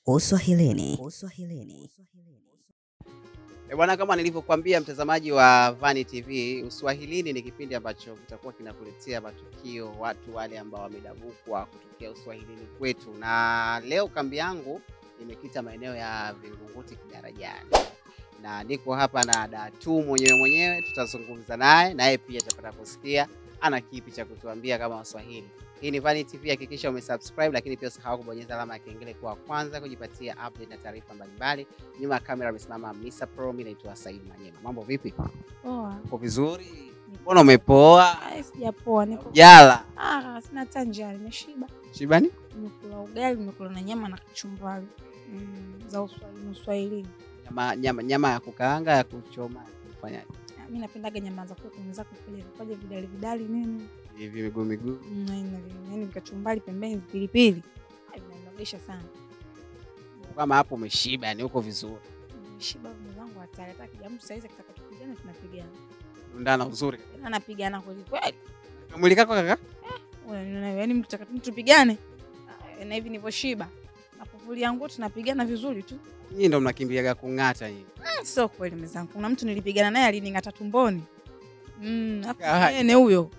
Uswahilini. Uswahilini. E bwana, kama nilivyokuambia mtazamaji wa Vani TV, Uswahilini ni kipindi ambacho kitakuwa kinakuletea matukio, watu wale ambao wamedabukwa kutokea uswahilini kwetu, na leo kambi yangu imekita maeneo ya Vingunguti Kidarajani, na niko hapa na Datu mwenyewe mwenyewe, tutazungumza naye naye pia tutapata kusikia ana kipi cha kutuambia kama Waswahili. Hii ni Vani TV, hakikisha umesubscribe, lakini pia usahau kubonyeza alama ya kengele kwa kwanza kujipatia update na taarifa mbalimbali. Nyuma ya kamera amesimama Mr Pro, mimi naitwa Said Manyema. Mambo vipi? Poa. Uko vizuri? Mbona umepoa? Ai, sijapoa niko. Jala Ah, sina hata njaa, nimeshiba. shibani? Nimekula ugali, nimekula na nyama na kachumbari. Mm, za Uswahili, Uswahilini. Nyama, nyama, nyama ya kukaanga, ya kuchoma, ya kufanyaje? Ah, Mimi napendaga nyama za kuku, mwenzako kule kwaje vidali vidali nini? Hivi miguu miguu. Mm, na ina vi- yaani kachumbari pembeni pilipili. Ai, vinanogesha sana. Kama hapo umeshiba, yani uko vizuri. Nimeshiba mume wangu hatari. Hata kija mtu saizi akitaka tupigane tunapigana. Undana uzuri. Tena anapigana kweli kweli. Mwili kako kaka? Unaniona yaani mtaka tupigane. Ah, Na hivi nilivyoshiba. Napovulia nguo tunapigana vizuri tu. Nyinyi ndo mnakimbiaga kung'ata nyinyi. Sio kweli mwenzangu. Kuna mtu nilipigana naye alining'ata tumboni. Mm, hapo Kawaje? nene huyo.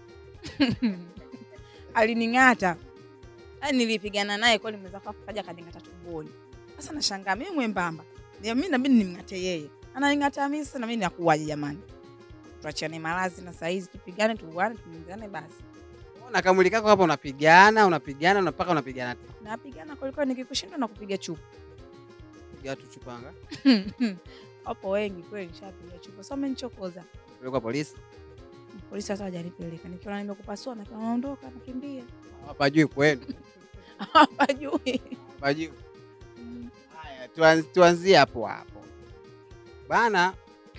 alining'ata. Yaani nilipigana naye kweli mwenzangu afu kaja kaning'ata tumboni. Sasa nashangaa mimi mwembamba. Ndio mimi nabidi nimng'ate yeye. Ananing'ata mimi sasa na mimi nakuwaje jamani? Tuachane malazi na saizi tupigane tuuane tuingane basi. Ona kamwili kako hapa unapigana, unapigana, unapaka unapigana. tu. Napigana kweli kweli nikikushindwa na kupiga chupa. Piga tu chupanga. Wapo wengi kweli nishapiga chupa. Sasa umenichokoza. Pelekwa polisi. Polisi hata hajanipeleka. Nikiona nimekupasua na naondoka nakimbia. Hawapajui kwenu. Hawajui. Hawapajui. Haya, tuan- tuanzie hapo hapo bana.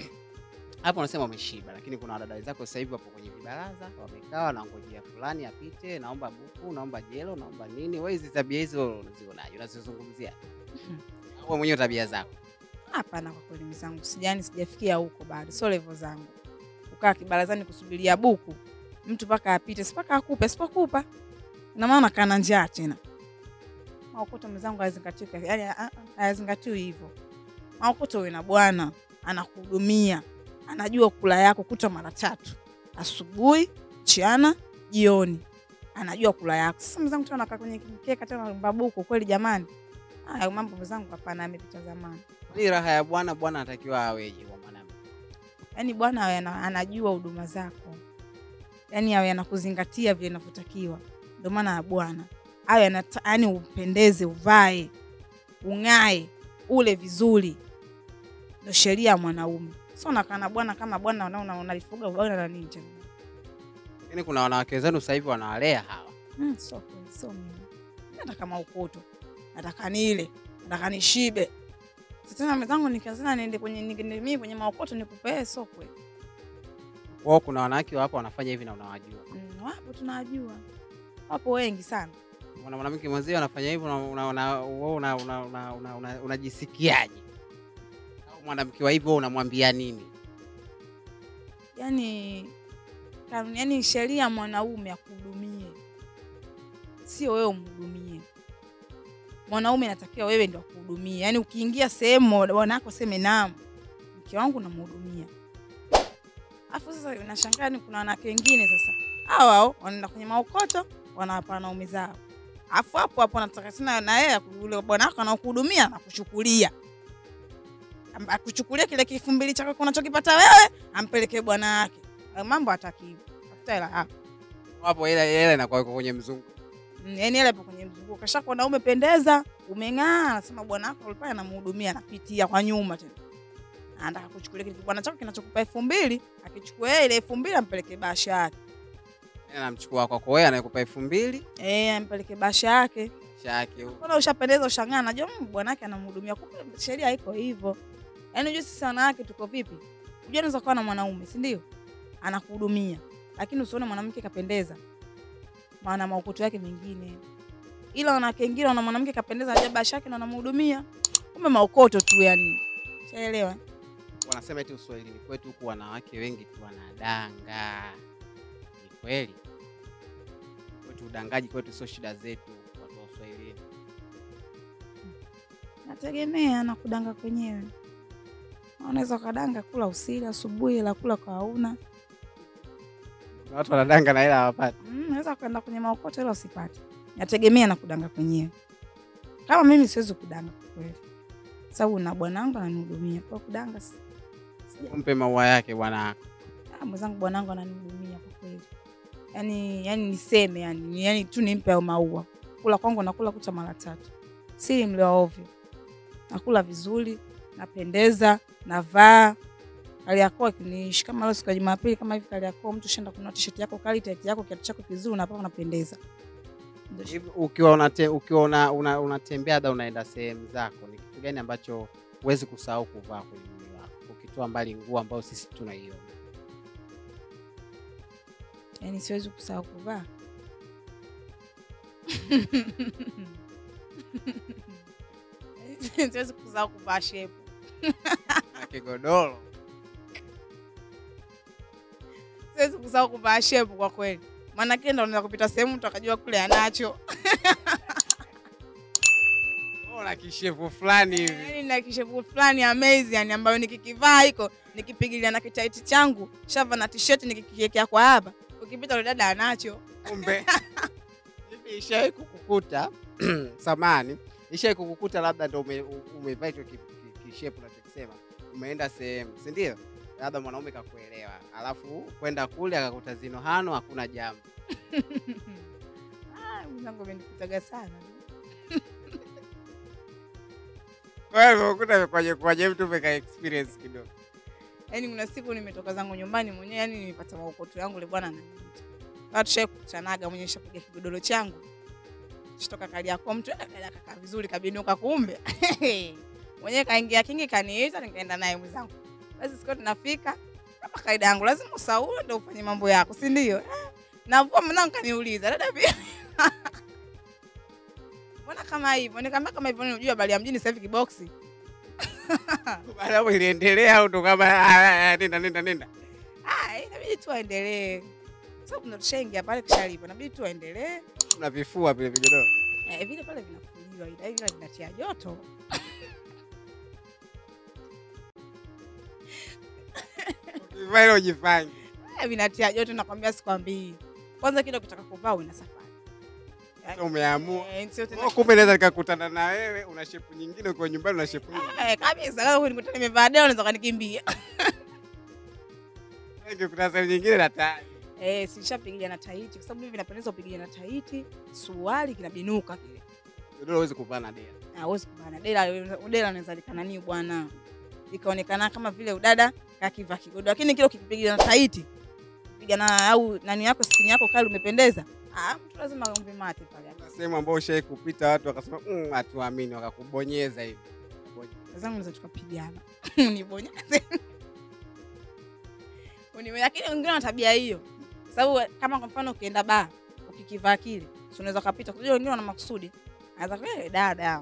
Hapo unasema umeshiba, lakini kuna wadada wenzako sasa hivi wapo kwenye vibaraza, wamekaa wanangojea fulani apite, naomba buku, naomba jelo, naomba nini. Wewe hizi tabia hizo unazionaje? Unazizungumzia wewe mwenyewe tabia zako? Hapana, kwa kweli mzangu, sijani sijafikia huko bado, sio level zangu. Kukaa kibarazani kusubiria buku mtu mpaka apite, sipaka akupe, sipokupa na maana kana njaa tena. Maokoto mzangu hayazingatiwi, yani ah, ah, hayazingatiwi hivyo. Maokoto uwe na bwana anakuhudumia, anajua kula yako kuta mara tatu, asubuhi, mchana, jioni, anajua kula yako. Sasa mzangu tena anakaa kwenye mkeka tena babuku, kweli jamani? Haya mambo mzangu, hapana, amepita zamani. Ni raha ya bwana, bwana anatakiwa aweje kwa mwanamke? yaani bwana awe ana- anajua huduma zako, yaani awe anakuzingatia vile inavyotakiwa. Ndio maana ya bwana awe anata- yaani upendeze, uvae, ung'ae, ule vizuri, ndio sheria ya mwanaume. Sio unakaa na bwana kama bwana una- una- unalifuga bwana na nini tena? Lakini kuna wanawake zenu sasa hivi wanawalea hawa. Mm, sio kweli, sio mimi. Mimi nataka maukoto, nataka nile, nataka nishibe. Sasa tena mwenzangu nikazana niende kwenye niende mimi kwenye maukoto nikupee, sio kweli. Kwao kuna wanawake wapo wanafanya hivi na unawajua. Mm, wapo tunawajua, wapo wengi sana. Mwana mwanamke mwenzio anafanya hivyo, una- una- una- wewe una- una- una- una- una- unajisikiaje? Au mwanamke wa hivyo wewe unamwambia nini? Yani kanuni, yani sheria ya mwanaume akuhudumie, sio wewe umhudumie. Mwanaume anatakiwa wewe ndio akuhudumie. Yani ukiingia sehemu wanako seme naam, mke wangu namhudumia. Afu sasa nashangaa ni kuna wanawake wengine sasa hao hao wanaenda kwenye maokoto wanawapa wanaume zao, afu hapo hapo anataka tena na yeye yule bwana wako anakuhudumia na kuchukulia Am- akuchukulia kile kifu mbili chako unachokipata wewe ampelekee bwana wake. Hayo Mambo hataki hivyo. Tafuta hela yako. Wapo ile ile inakuwa iko kwenye mzungu. Mm, Yaani hela ipo kwenye mzunguko. Kasha kuona umependeza, umeng'aa, anasema bwana wako alikuwa anamhudumia anapitia kwa nyuma tena. Anataka kuchukulia kile bwana chako kinachokupa elfu mbili, akichukua yeye ile elfu mbili ampelekee basha yake. Yeye anamchukua kwako wewe anayekupa elfu mbili Eh, ampelekee basha yake. shake huko. Mbona ushapendeza ushang'aa, najua mm, bwana wake anamhudumia. Kumbe sheria haiko hivyo. Yaani unajua sisi wanawake tuko vipi? Unajua unaweza kuwa na mwanaume, si ndio? Anakuhudumia. Lakini usione mwanamke kapendeza. Maana maukuto yake mengine. Ila wanawake wengine wana mwanamke kapendeza ajabu basha yake na anamhudumia. Kumbe maukoto tu yani. Shaelewa? Wanasema eti Uswahilini kwetu huku wanawake wengi tu wanadanga. Ni kweli? Kwetu udangaji kwetu sio shida zetu watu wa Uswahilini. nategemea na kudanga kwenyewe. Unaweza ukadanga kula usili asubuhi, la kula kwa hauna. Kuna watu wanadanga na hela hawapati. Mm, Unaweza ukaenda kwenye maokoto ila usipate. Nategemea na kudanga kwenyewe. Kama mimi siwezi kudanga kwa kweli, sababu na bwanangu ananihudumia kwa kudanga. si- sija- Mpe maua yake bwana wako. Ah, mwenzangu bwanangu ananihudumia kwa kweli, yani yani niseme yani, ni- yani tu nimpe hayo maua. Kula kwangu nakula kucha mara tatu, si mle wa ovyo. Nakula vizuri, napendeza, navaa Kariakoo akiniishi kama leo siku ya Jumapili kama hivi Kariakoo, mtu shenda kununua t-shirt yako kali, tight yako, kiatu chako kizuri, unapaa unapendeza. Ndio shi- Hivi ukiwa unate, ukiwa una, una, unatembea hata unaenda sehemu zako, ni kitu gani ambacho huwezi kusahau kuvaa kwenye mwili wako, ukitoa mbali nguo ambayo sisi tunaiona? yani siwezi kusahau kuvaa siwezi kusahau kuvaa shepu Na kigodoro siwezi kusahau kuvaa shepu kwa kweli, maana kenda unaweza kupita sehemu mtu akajua kule anacho. na kishefu fulani hivi. Yani na kishepu fulani amazing, yani ambayo nikikivaa hiko nikipigilia na kitaiti changu shava na t-shirt nikikiekea kwa hapa, ukipita yule dada anacho. Kumbe hivi ishawahi kukukuta samani, ishawahi kukukuta labda ndo ume- u- umevaa hicho ki- ki- kishepu nachokisema, umeenda sehemu, si ndio? Labda mwanaume kakuelewa, alafu kwenda kule akakuta zino hano, hakuna jambo. Ah, mwenzangu amenikutaga sana. Kwa hiyo ukuta kwenye kwenye mtu umeka experience kidogo. Yaani kuna siku nimetoka zangu nyumbani mwenyewe, yani nimepata maokoto yangu, ile bwana ananiita. Watu tushai kukutanaga mwenyewe, shapiga kigodoro changu shitoka Kariakoo, mtu "Eh, dada kakaa vizuri kabinuka, kumbe mwenyewe kaingia kingi kaniita, nikaenda naye mwenzangu. Basi siku tunafika kama kaida yangu, lazima usaue ndio ufanye mambo yako, si ndio? Eh, Navua mwanangu kaniuliza, dada vipi? Mbona kama hivyo? Nikamwambia kama hivyo, unajua habari ya mjini sasa hivi kiboksi. Baada hapo iliendelea au ndo kama "Ah, ah, nenda nenda nenda. Ah, inabidi tu aendelee. Sababu ndo tushaingia pale kishalipo, inabidi tu aendelee. Kuna vifua vile vigodoro. Eh, vile pale vinafuliwa ila ila vinatia joto. Ukivaa ile ujifange. Eh, vinatia joto nakwambia sikwambii. Kwanza kile ukitaka kuvaa una safari. Sasa umeamua. Eh, sio tena. Oh, kumbe naweza nikakutana na wewe una shepu nyingine ukiwa nyumbani una shepu nyingine. Eh, kabisa kama kunikuta nimevaa deo unaweza kanikimbia. Nikikutana sehemu nyingine na tayari. Eh, silishapigilia na taiti kwa sababu hivi napendeza upigilia na taiti, suruali kinabinuka kile. Godoro huwezi kuvaa na dera. hawezi kubana dela dela unaweza likanani bwana ikaonekana kama vile udada kakivaa kigodo lakini kile ukipiga na taiti piga na au nani yako skini yako kali umependeza ah mtu lazima aombe mate pale Kuna sehemu ambayo ushai kupita watu wakasema mm, hatuamini wakakubonyeza hivi. wazangu naweza tukapigana unibonyeze Uniwe- lakini wengine wana tabia hiyo sababu kama kwa mfano ukienda baa ukikivaa kile si unaweza kapita unajua wengine wana makusudi anaweza kwa dada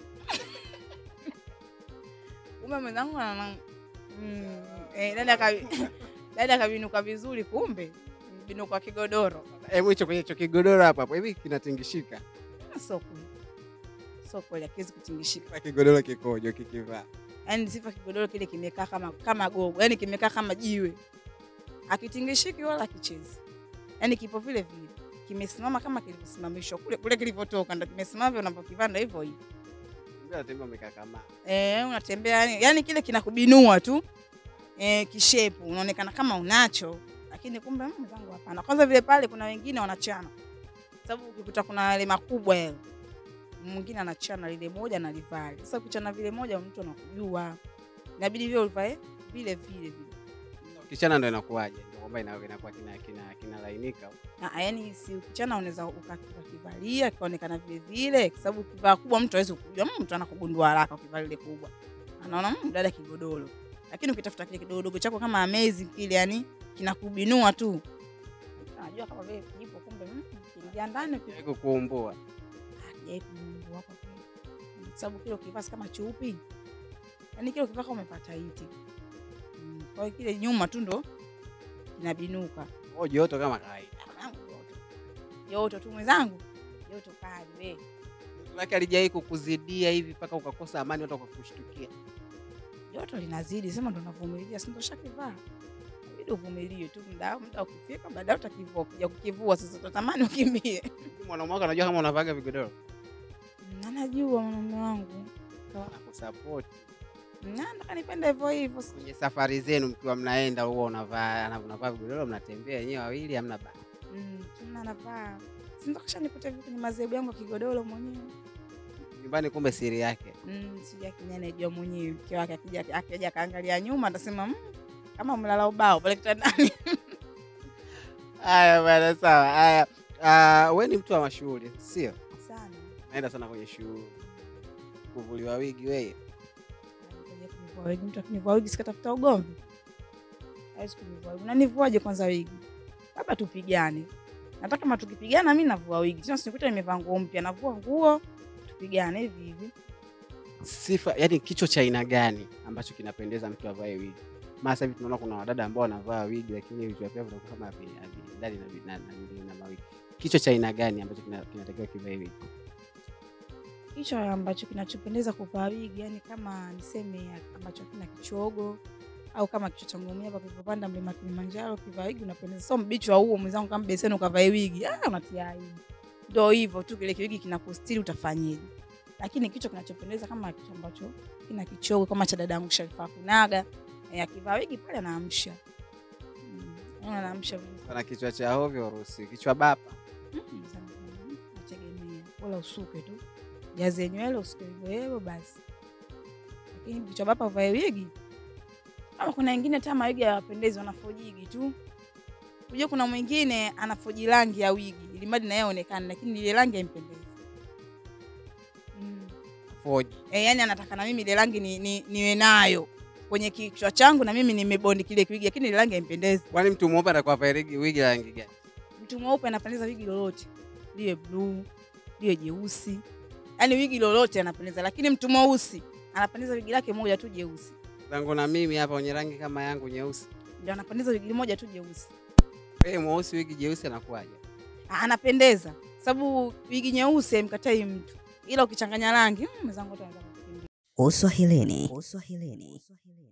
kumbe mwenzangu ana mm, eh, dada kabi, dada kabinuka vizuri kumbe binuka kigodoro Hebu hicho kwenye hicho kigodoro hapa hapo hivi kinatingishika. Ah, sio kweli sio kweli akiwezi kutingishika Kila kigodoro kikojo kikivaa. yani sifa kigodoro kile kimekaa kama kama gogo yani kimekaa kama jiwe akitingishiki wala kichezi yani kipo vile vile kimesimama kama kilivyosimamishwa kule kule kilivyotoka ndo kimesimama vile unavyokivaa ndo hivyo hivyo Ndio anatembea amekakamaa. eh unatembea yani, yani kile kinakubinua tu eh kishepu unaonekana kama unacho lakini kumbe mm, mwenzangu hapana kwanza vile pale kuna wengine wanachana sababu ukikuta kuna yale makubwa yale mwingine anachana lile moja na livale sasa ukichana vile moja mtu anakujua inabidi vile ulivae vile vile vile Kichana ndo inakuwaje? Ndio kwamba ina- inakuwa kina kina kinalainika. Ah, yani si ukichana unaweza uka- ukakivalia kikaonekana vile vile, kwa sababu ukivaa kubwa mtu hawezi kujua, mm, mtu anakugundua haraka ukivaa lile kubwa, anaona mm, dada kigodoro. Lakini ukitafuta kile kidogodogo chako kama amazing kile, yani kinakubinua tu, anajua kama vile kipo, kumbe mm, kiingia ndani uki- Haiko kuumbua. Ah, kijai kugundua kwa kweli, Mm, kwa sababu kile ukivaa si kama chupi, yani kile ukivaa kama umepata iti mm, kwa hiyo kile nyuma tu ndo kinabinuka. Oh, joto kama kawaida. Mwanangu, joto joto tu mwenzangu, joto kali we Maana alijawahi kukuzidia hivi mpaka ukakosa amani hata ukakushtukia. joto linazidi, sema ndo navumilia, si ndo shakivaa, inabidi uvumilie tu, muda muda ukifika, baadaye utakivua. Ukija kukivua sasa utatamani ukimbie. Mwanaume wako anajua kama unavaga vigodoro. Mm, Anajua mwanaume wangu Anakusupport. Na, nataka nipende hivyo hivyo. Kwenye safari zenu mkiwa mnaenda huwa unavaa ana- unavaa vigodoro mnatembea wenyewe wawili hamna ba. Mm, tuna navaa sindokasha nikuta hivi kwenye madhehebu yangu ya kigodoro mwenyewe Nyumbani kumbe siri yake. mm, sija kinyanejua mwenyewe mke wake akija akija akaangalia nyuma atasema mm, kama mlala ubao pale kitandani Haya bwana sawa. Haya. Uh, we ni mtu wa mashughuli, sio? sana Naenda sana kwenye shughuli. Kuvuliwa wigi wewe. Ngoja kunivua wigi. mtu akinivua wigi sikatafuta ugomvi hawezi kunivua wigi unanivuaje kwanza wigi labda tupigane nataka kama tukipigana mi navua wigi tena sinikuta nimevaa nguo mpya navua nguo tupigane hivi hivi Sifa, yani kichwa cha aina gani ambacho kinapendeza mtu avae wigi? Maana sasa hivi tunaona kuna wadada ambao wanavaa wigi lakini vichwa vyao vinakuwa kama havi- haviendani na vi- na na nini na mawigi. Kichwa cha aina gani ambacho kina- kinatakiwa kivae wigi? hicho ambacho kinachopendeza kuvaa wigi yani kama niseme ambacho kina kichogo au kama kichwa cha ngomia hapa kilivyopanda mlima Kilimanjaro kivaa wigi unapendeza sio mbichi wa huo mwenzangu kama beseni ukavae wigi ah unatia aibu ndio hivyo tu kile kiwigi kinakustiri utafanyeje lakini kichwa kinachopendeza kama kichwa ambacho kina kichogo kama cha dadangu Sharifa Kunaga eh, akivaa wigi pale anaamsha mm, yaani anaamsha vizuri. Sana kichwa cha hovyo uruhusi. Kichwa bapa. Mm, sana, mm, nategemea wala usuke tu jaze nywele usuke hivyo hivyo basi lakini kichwa bapa uvae wigi ama kuna wengine hata mawigi hawapendezi wanafojigi tu unajua kuna mwingine anafoji rangi ya wigi ili mradi na yeye aonekane lakini ile rangi haimpendezi mm. Foji. e, yani anataka na mimi ile rangi ni, ni, niwe nayo kwenye kichwa changu na mimi nimebondi kile kiwigi lakini ile rangi haimpendezi Kwani mtu mweupe atakuwa avae wigi wigi la rangi gani? mtu mweupe anapendeza wigi lolote liwe bluu liwe jeusi yaani wigi lolote anapendeza lakini mtu mweusi anapendeza wigi lake moja tu jeusi Zangu na mimi hapa wenye rangi kama yangu nyeusi. ndio anapendeza wigi moja tu jeusi Wewe mweusi wigi jeusi anakuwaje? Ah, anapendeza sababu wigi nyeusi haimkatai mtu ila ukichanganya rangi mm, mwenzangu wote wanaweza kukimbia Uswahilini. Uswahilini.